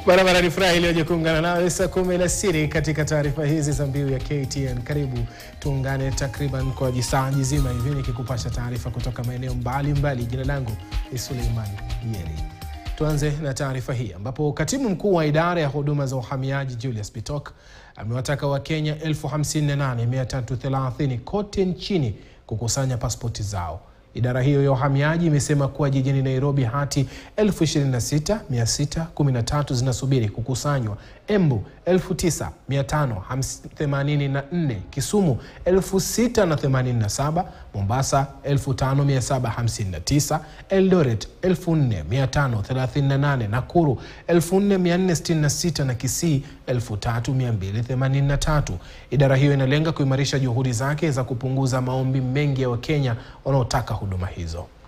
Barabara ni furaha iliyoje kuungana nawe saa kumi alasiri katika taarifa hizi za mbiu ya KTN. Karibu tuungane takriban kwa jisaa zima hivi nikikupasha taarifa kutoka maeneo mbalimbali. Jina langu ni Suleiman Yeri. Tuanze na taarifa hii ambapo katibu mkuu wa idara ya huduma za uhamiaji Julius Bitok amewataka Wakenya 58330 kote nchini kukusanya pasipoti zao. Idara hiyo ya uhamiaji imesema kuwa jijini Nairobi hati 26613 zinasubiri kukusanywa, Embu 9584, Kisumu 6087, Mombasa 5759, Eldoret 4538, Nakuru 4466 na Kisii 3283. Idara hiyo inalenga kuimarisha juhudi zake za kupunguza maombi mengi ya Wakenya wanaotaka huduma hizo.